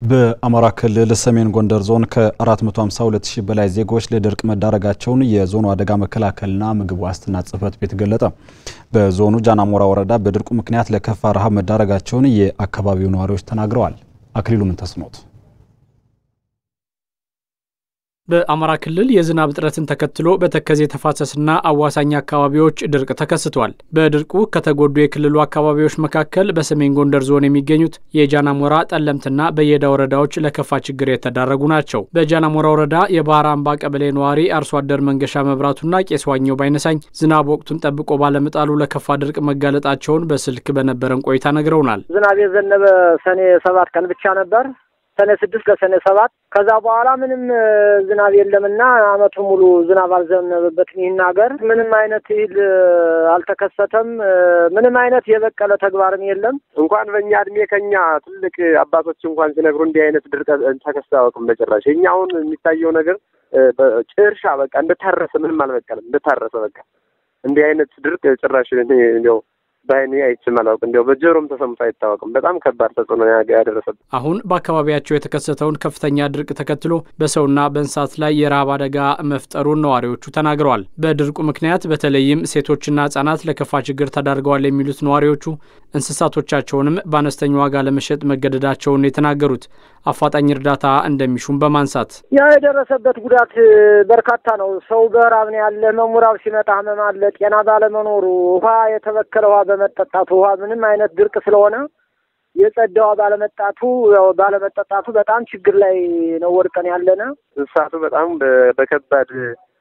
በአማራ ክልል ሰሜን ጎንደር ዞን ከ452 ሺህ በላይ ዜጎች ለድርቅ መዳረጋቸውን የዞኑ አደጋ መከላከልና ምግብ ዋስትና ጽሕፈት ቤት ገለጠ። በዞኑ ጃናሞራ ወረዳ በድርቁ ምክንያት ለከፋ ረሃብ መዳረጋቸውን የአካባቢው ነዋሪዎች ተናግረዋል። አክሊሉ ምንተስኖት በአማራ ክልል የዝናብ እጥረትን ተከትሎ በተከዜ ተፋሰስና አዋሳኝ አካባቢዎች ድርቅ ተከስቷል። በድርቁ ከተጎዱ የክልሉ አካባቢዎች መካከል በሰሜን ጎንደር ዞን የሚገኙት የጃናሞራ ጠለምትና በየዳ ወረዳዎች ለከፋ ችግር የተዳረጉ ናቸው። በጃናሞራ ወረዳ የባህር አምባ ቀበሌ ነዋሪ አርሶ አደር መንገሻ መብራቱና ቄስ ዋኘው ባይነሳኝ ዝናብ ወቅቱን ጠብቆ ባለመጣሉ ለከፋ ድርቅ መጋለጣቸውን በስልክ በነበረን ቆይታ ነግረውናል። ዝናብ የዘነበ ሰኔ ሰባት ቀን ብቻ ነበር ሰኔ ስድስት ለሰኔ ሰባት ከዛ በኋላ ምንም ዝናብ የለምና አመቱ ሙሉ ዝናብ አልዘነበበትም። ይህን ሀገር ምንም አይነት እህል አልተከሰተም። ምንም አይነት የበቀለ ተግባርም የለም። እንኳን በእኛ እድሜ ከኛ ትልቅ አባቶች እንኳን ሲነግሩ እንዲህ አይነት ድርቅ ተከስቶ አያውቅም በጭራሽ። እኛ አሁን የሚታየው ነገር ጭርሻ በቃ እንደታረሰ ምንም አልበቀለም። እንደታረሰ በቃ እንዲህ አይነት ድርቅ ጭራሽ እንዲያው በአይኔ አይቼም አላውቅም። እንዲያው በጆሮም ተሰምቶ አይታወቅም። በጣም ከባድ ተጽዕኖ ያደረሰብን። አሁን በአካባቢያቸው የተከሰተውን ከፍተኛ ድርቅ ተከትሎ በሰውና በእንስሳት ላይ የረሃብ አደጋ መፍጠሩን ነዋሪዎቹ ተናግረዋል። በድርቁ ምክንያት በተለይም ሴቶችና ሕጻናት ለከፋ ችግር ተዳርገዋል የሚሉት ነዋሪዎቹ እንስሳቶቻቸውንም በአነስተኛ ዋጋ ለመሸጥ መገደዳቸውን የተናገሩት አፋጣኝ እርዳታ እንደሚሹም በማንሳት ያ የደረሰበት ጉዳት በርካታ ነው። ሰው በረሃብ ነው ያለ። መሙራብ ሲመጣ ህመም አለ። ጤና ባለመኖሩ ውሃ የተበከለ ውሃ በመጠጣቱ ውሃ ምንም አይነት ድርቅ ስለሆነ የጸዳ ውሃ ባለመጣቱ ባለመጠጣቱ በጣም ችግር ላይ ነው ወድቀን ያለነ። እንስሳቱ በጣም በከባድ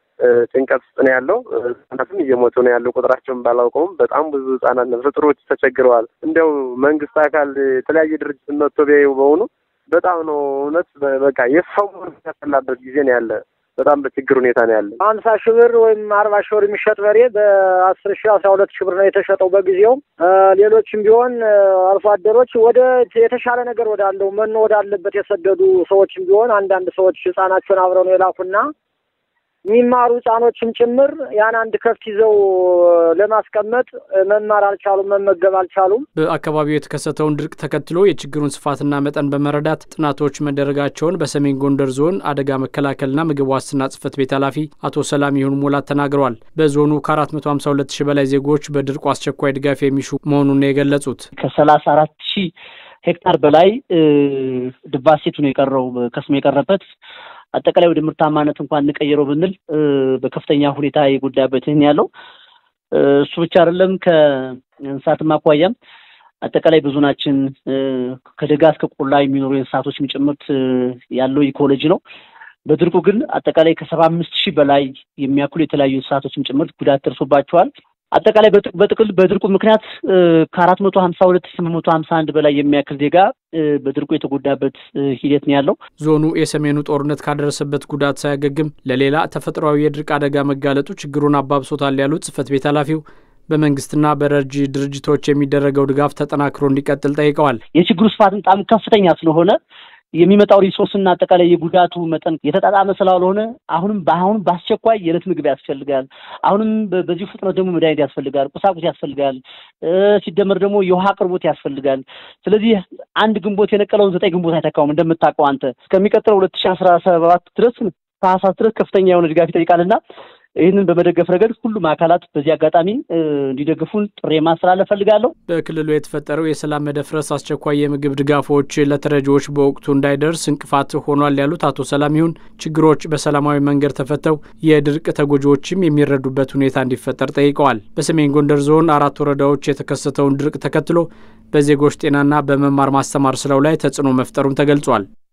ጭንቀት ውስጥ ነው ያለው። ህጻናትም እየሞቱ ነው ያለው። ቁጥራቸውን ባላውቀውም በጣም ብዙ ህጻናት ነፍሰ ጡሮች ተቸግረዋል። እንዲያው መንግስት አካል የተለያየ ድርጅት መጥቶ ቢያዩ በሆኑ በጣም ነው እውነት በቃ የሰው ያፈላበት ጊዜ ነው ያለ። በጣም በችግር ሁኔታ ነው ያለ። ሀምሳ ሺህ ብር ወይም አርባ ሺህ ብር የሚሸጥ በሬ በአስር ሺህ አስራ ሁለት ሺህ ብር ነው የተሸጠው በጊዜው። ሌሎችም ቢሆን አርሶ አደሮች ወደ የተሻለ ነገር ወዳለው መኖ ወዳለበት የሰደዱ ሰዎችም ቢሆን አንዳንድ ሰዎች ህጻናቸውን አብረው ነው የላኩና የሚማሩ ህጻኖችም ጭምር ያን አንድ ከፍት ይዘው ለማስቀመጥ መማር አልቻሉም፣ መመገብ አልቻሉም። በአካባቢው የተከሰተውን ድርቅ ተከትሎ የችግሩን ስፋትና መጠን በመረዳት ጥናቶች መደረጋቸውን በሰሜን ጎንደር ዞን አደጋ መከላከልና ምግብ ዋስትና ጽሕፈት ቤት ኃላፊ አቶ ሰላም ይሁን ሙላት ተናግረዋል። በዞኑ ከ452 ሺህ በላይ ዜጎች በድርቁ አስቸኳይ ድጋፍ የሚሹ መሆኑን ነው የገለጹት። ከሰላሳ አራት ሺህ ሄክታር በላይ ድባሴቱ ነው የቀረው ከስሞ የቀረበት አጠቃላይ ወደ ምርታማነት እንኳን እንቀይረው ብንል በከፍተኛ ሁኔታ የጎዳበት ይህን ያለው እሱ ብቻ አይደለም። ከእንስሳትም አኳያም አጠቃላይ በዞናችን ከደጋ እስከ ቆላ የሚኖሩ የእንስሳቶችም ጭምርት ያለው ኢኮሎጂ ነው። በድርቁ ግን አጠቃላይ ከሰባ አምስት ሺህ በላይ የሚያክሉ የተለያዩ እንስሳቶችም ጭምርት ጉዳት ደርሶባቸዋል። አጠቃላይ በጥቅል በድርቁ ምክንያት ከአራት መቶ ሀምሳ ሁለት ስምንት መቶ ሀምሳ አንድ በላይ የሚያክል ዜጋ በድርቁ የተጎዳበት ሂደት ነው ያለው። ዞኑ የሰሜኑ ጦርነት ካደረሰበት ጉዳት ሳያገግም ለሌላ ተፈጥሯዊ የድርቅ አደጋ መጋለጡ ችግሩን አባብሶታል ያሉት ጽሕፈት ቤት ኃላፊው በመንግስትና በረጂ ድርጅቶች የሚደረገው ድጋፍ ተጠናክሮ እንዲቀጥል ጠይቀዋል። የችግሩ ስፋት በጣም ከፍተኛ ስለሆነ የሚመጣው ሪሶርስና አጠቃላይ የጉዳቱ መጠን የተጣጣመ ስላልሆነ አሁንም በአሁን በአስቸኳይ የዕለት ምግብ ያስፈልጋል። አሁንም በዚሁ ፍጥነት ደግሞ መድኃኒት ያስፈልጋል፣ ቁሳቁስ ያስፈልጋል። ሲደመር ደግሞ የውሃ አቅርቦት ያስፈልጋል። ስለዚህ አንድ ግንቦት የነቀለውን ዘጠኝ ግንቦት አይተካውም። እንደምታውቀው አንተ እስከሚቀጥለው ሁለት ሺህ አስራ ሰባት ድረስ ታህሳስ ድረስ ከፍተኛ የሆነ ድጋፍ ይጠይቃልና ይህንን በመደገፍ ረገድ ሁሉም አካላት በዚህ አጋጣሚ እንዲደግፉን ጥሪ ማስተላለፍ ፈልጋለሁ። በክልሉ የተፈጠረው የሰላም መደፍረስ አስቸኳይ የምግብ ድጋፎች ለተረጂዎች በወቅቱ እንዳይደርስ እንቅፋት ሆኗል ያሉት አቶ ሰላም ይሁን ችግሮች በሰላማዊ መንገድ ተፈተው የድርቅ ተጎጂዎችም የሚረዱበት ሁኔታ እንዲፈጠር ጠይቀዋል። በሰሜን ጎንደር ዞን አራት ወረዳዎች የተከሰተውን ድርቅ ተከትሎ በዜጎች ጤናና በመማር ማስተማር ስራው ላይ ተጽዕኖ መፍጠሩም ተገልጿል።